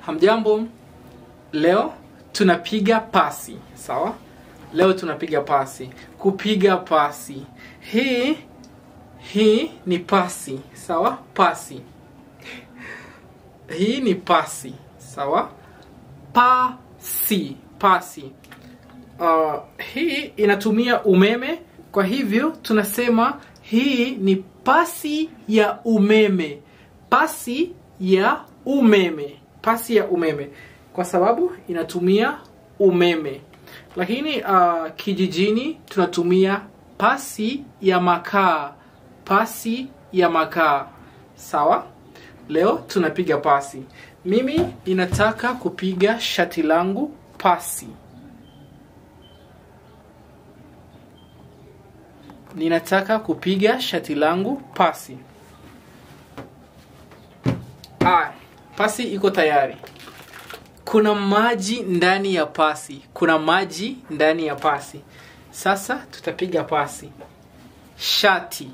Hamjambo, leo tunapiga pasi, sawa? Leo tunapiga pasi, kupiga pasi. Hii hii ni pasi, sawa? Pasi. Hii ni pasi, sawa? Pasi, pasi. Uh, hii inatumia umeme, kwa hivyo tunasema hii ni pasi ya umeme. Pasi ya umeme, pasi ya umeme, kwa sababu inatumia umeme. Lakini uh, kijijini tunatumia pasi ya makaa, pasi ya makaa. Sawa? Leo tunapiga pasi. Mimi ninataka kupiga shati langu pasi. Ninataka kupiga shati langu pasi. Ah, pasi iko tayari. Kuna maji ndani ya pasi. Kuna maji ndani ya pasi. Sasa tutapiga pasi. Shati.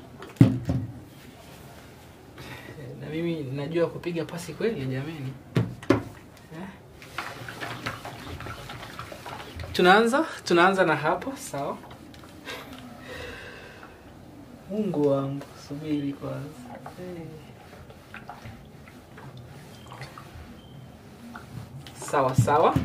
Na mimi najua kupiga pasi kweli jamani. Eh? Tunaanza, tunaanza na hapa, sawa? Mungu wangu, subiri kwanza. Eh. Sawa sawa.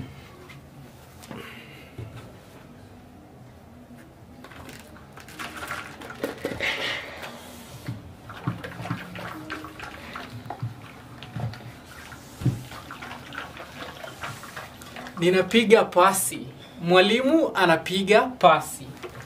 Ninapiga pasi. Mwalimu anapiga pasi.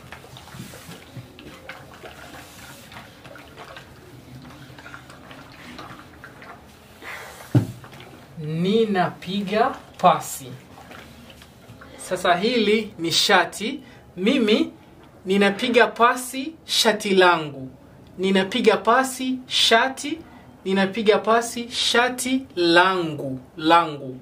Ninapiga pasi. Sasa hili ni shati. Mimi ninapiga pasi shati langu. Ninapiga pasi shati. Ninapiga pasi shati langu. Langu.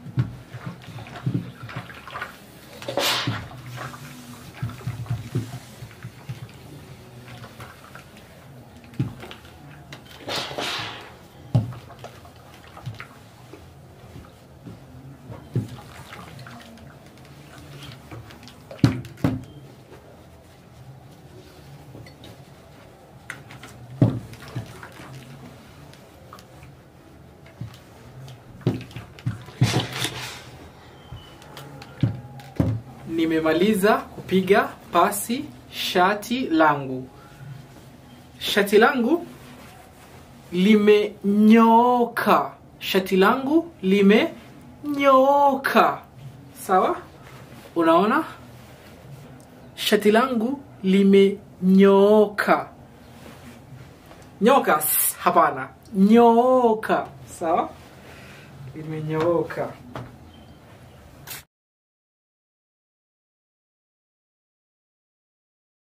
Nimemaliza kupiga pasi shati langu. Shati langu limenyooka. Shati langu limenyooka. Sawa? Unaona? Shati langu limenyooka. Nyoka, s- hapana. Nyooka. Sawa? Limenyooka.